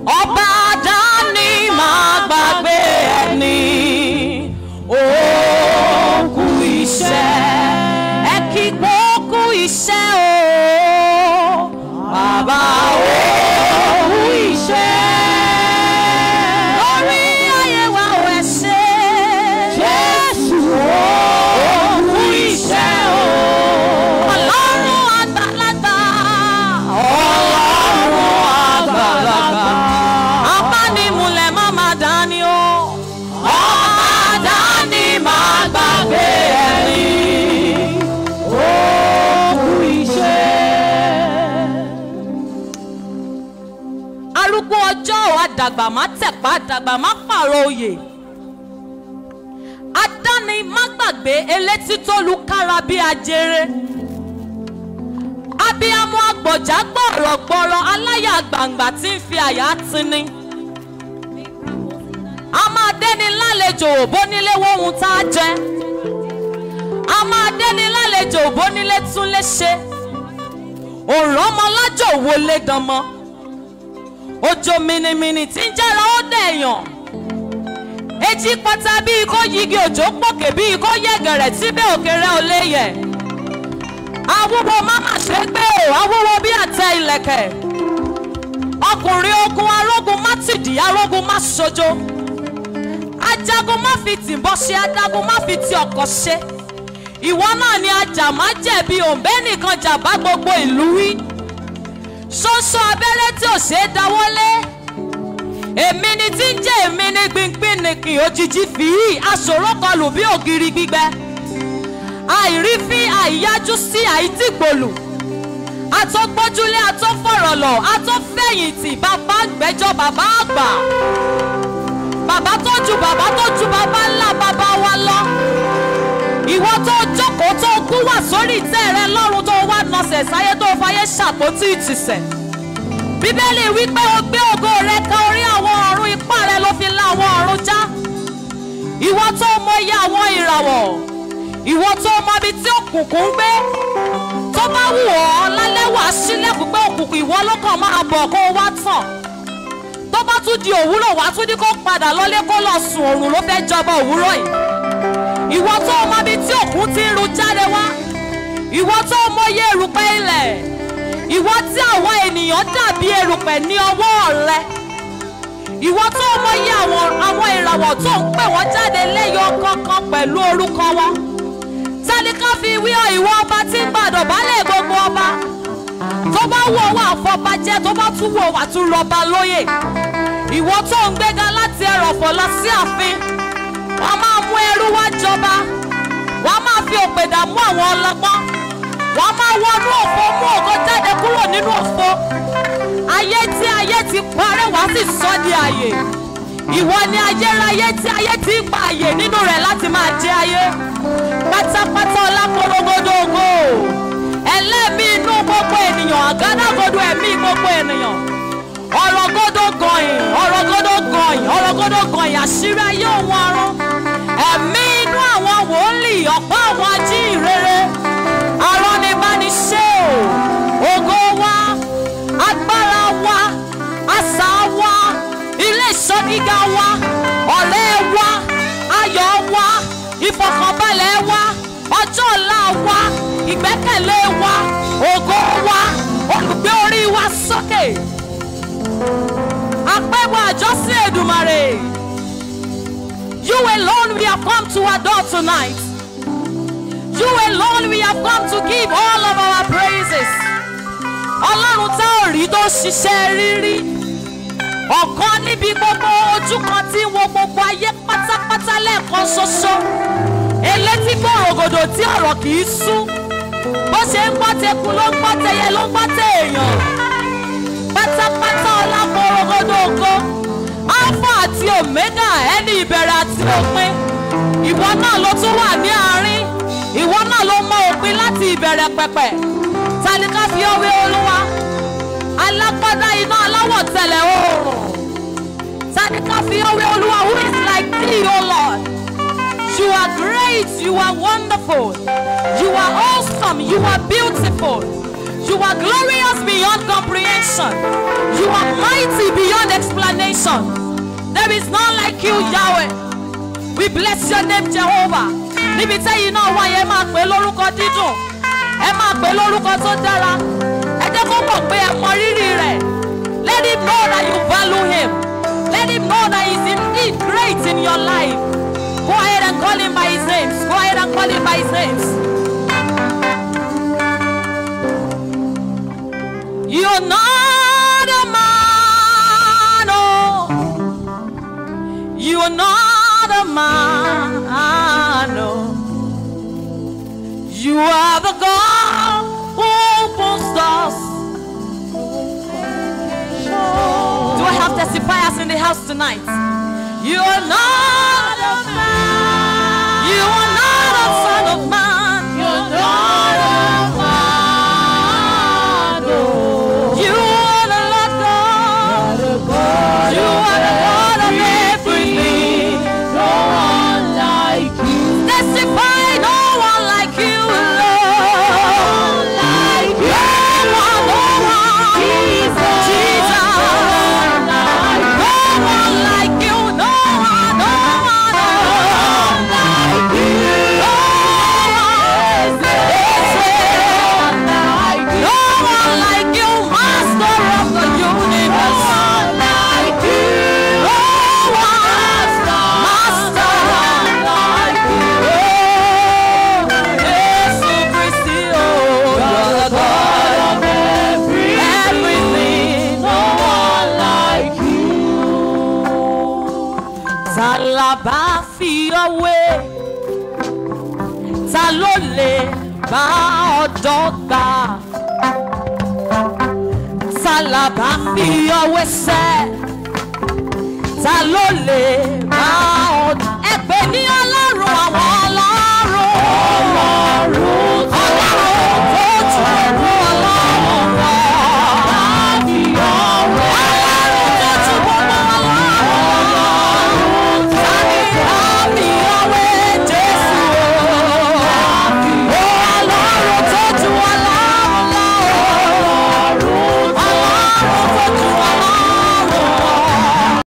ọba dání máa gbàgbé ẹni òkú iṣẹ́ ẹ kí gbókú iṣẹ́ o bàbá òkú iṣẹ́ lórí ayé wa ò ẹ ṣe jésù òkú iṣẹ́ o ọlọ́run àgbàlagbà ọlọ́run àgbàlagbà abánimúlẹ̀ má má dání o ọmọ dání má gbàgbé ẹni òkú iṣẹ́. arúgbó ọjọ́ ò àdàgbà má tẹ̀pá àdàgbà má pààrọ̀ oyè adáni má gbàgbé elétí tó lu kára bí ajere abiyamọ agbọ̀já gbọ̀rọ̀gbọ̀rọ̀ aláyà gbàǹgbà tí ń fi àyà tini a máa dẹ́ni lálejò bónílé wóhun tá a jẹ a máa dẹ́ni lálejò bónílé tún lè ṣe òrànmọ́lájò wo lé dánmọ́ òjò mìnìmìnì tí ń jẹ́ra ó dẹ̀yàn etí pátá bíi kó yigi òjò pòkè bíi kó yẹ̀gẹ̀rẹ̀ síbẹ̀ òkèrè ò lè yẹ̀ awúwo má má ṣe gbé o awúwo bí àtẹ ìlẹ̀kẹ̀ ọkùnrin ogun arógun má tìdí arógun má ṣojo ajagun má fi tìǹbọ̀ ṣe adágun má fi ti ọkọ̀ ṣe ìwọ náà ni ajá má jẹ̀bi òǹbẹ́ nìkan jà bá gbogbo ìlú wí ṣoṣo abẹ́rẹ́ tí ò ṣeé dáwọ́lé èmi ni tí ń jẹ́ èmi ní gbìngbìn nìkì òjijì fìyí aṣòro kọlù bí ògiri gbígbẹ àìrífín àìyájú sí àìdìgbòlù àtọ́gbójúlé àtọ́fọ̀rọ̀lọ̀ àtọ́fẹ̀yìntì bàbá gbẹ́jọ́ bàbá àgbà bàbá tó ju bàbá tó ju bàbá ńlá bàbá wa lọ ìwọ tó jókòó tó kú wà sórí ìtẹ́ rẹ lọ́run tó wá nọsẹ̀ sáyé tó fayé ṣàpótí ìtìsẹ̀ bíbélì wípé o gbé ògo rẹ kan orí àwọn ọ̀run ipá rẹ ló fi la àwọn ọ̀run já ìwọ tó mọ iye àwọn ìràwọ̀ ìwọ tó mọ ibi tí òkùnkùn ń gbé tó bá wù ọ́ lálẹ́ wà á sílẹ̀kùn pé òkùnkùn ìwọ ló kàn máa bọ̀ kó o wá tàn tó bá tún di òwúrọ̀ wá tún ní kó padà lọ́lé kó lọ sùn òrùn ló fẹ́ jọba òwúrọ̀ yìí ìwọ tó mọ ibi tí òkun ti ń ru jáde wá ìwọ tó mọ iye erùpẹ̀ ilẹ̀ ìwọ tí àwọn ènìyàn dàbí erùpẹ̀ ní ọwọ́ rẹ ìwọ tó mọ iye àwọn àwọn ìràwọ̀ tó ń pè wọ́n jáde lẹ́yọ kankan pẹ̀lú orúkọ wọn tẹnika fi wí ọ ìwọ ọba tí ń gbàdọ̀ balẹ̀ gbogbo ọba tó bá wù ọwọ́ àfọbàjẹ́ tó bá tún wù ọwọ́ àtúrọ̀ba lóyè ìwọ tó ń gbéga láti ẹrọ̀fọ̀ lọ sí ààfin wọ́n máa mú ẹrú wá jọba wọ́n máa fi òpèdà mú àwọn ọlọ́gbọ́n wọ́n máa wọnú òfo mú ògo jáde kúrò nínú òfo ayé tí ayé ti parẹ́ wá sì sọ di àyè ìwọ ni ayérayé tí ayé ti ń gba àyè nínú rẹ̀ láti máa jẹ ayé pátápátá ọlákòrógódó ògo ẹlẹ́mí inú gbogbo ènìyàn àgádágodo ẹ̀mí gbogbo ènìyàn ọ̀rọ̀gódó gọ̀yìn ọ̀rọ̀gódó gọ̀yìn ọ̀rọ̀gódó gọ̀yìn àṣírí ayé òun ọ̀run ẹ̀mí inú àwọn wòlíì ọ̀pọ̀ àwọn ajíhìnrere arọ́nibániṣẹ́ o ògo wa agbára wa àṣà wa ilé ìṣọ́ gíga wa ọ̀rẹ́ wa ayọ̀ wa ìfọ̀kànbalẹ̀ wa ọjọ́ ọ̀la wa ìgbẹ́kẹ̀lé wa ògo wa olùgbé orí wa sókè àpẹ̀wọ̀ àjọsìn Èdùmàrè you alone we have come to adore tonight you alone we have come to give all of our praises ọlọ́run tá ò rí tó ṣiṣẹ́ rírí ọ̀kan níbi gbogbo ojú kan tí ń wo gbogbo ayé pátápátá lẹ́ẹ̀kan ṣoṣo elétí gbòrògòdò tí ọ̀rọ̀ kì í sú bó ṣe ń gbọ́ teku ló ń gbọ́ tẹyẹ ló ń gbọ́ tẹ èèyàn pátápátá ọlá gbòrògòdò ògo alpha àti omega ẹni ìbẹ̀rẹ̀ àti òpin ìwọ náà ló tún wà ní àárín ìwọ náà ló mọ òpin láti ìbẹ̀rẹ̀ pẹ̀pẹ̀ tani ká fi ọwé olúwa alágbádá iná aláwọ̀ tẹ̀lẹ̀ oòrùn tani ká fi ọwé olúwa who is like thee o lord you are great you are wonderful you are awesome you are beautiful you are glorious beyond comprehension you are mighty beyond explanation. none. There is none like you, Yahweh. We bless your name, Jehovah. Níbi tẹ́yìn náà wáyé ẹ máa pè é lórúkọ dídùn. Ẹ máa pè é lórúkọ tó dára. Ẹ jẹ́ kó mọ̀ pé ẹ mọ rírì rẹ̀. Let him know that you value him. Let him know that he's indeed great in your life. Go ahead and call him by his names. Go ahead and call him by his names. You're not a man, oh. You're not a man, oh. You are the God who opens doors. Do I have testifiers in the house tonight? You are not a man. You are not a son of man. You're not a man. You are the Lord God. You are the Lord of everything. No one like you. Testify, no one like you, Lord. Like you. No one, no one. Jesus. Jesus. No one like you. No one, no one, no one like you. No one is there. No one like you, Master of the universe. No one like you. No one, Master like you. Jesus Christ, oh, you're the God of everything. No one like you. Ta la bá fi ọwé? Ta ló lè bá ọ̀dọ́ gbà? Ta la bá fi ọwé sẹ́? Ta ló lè bá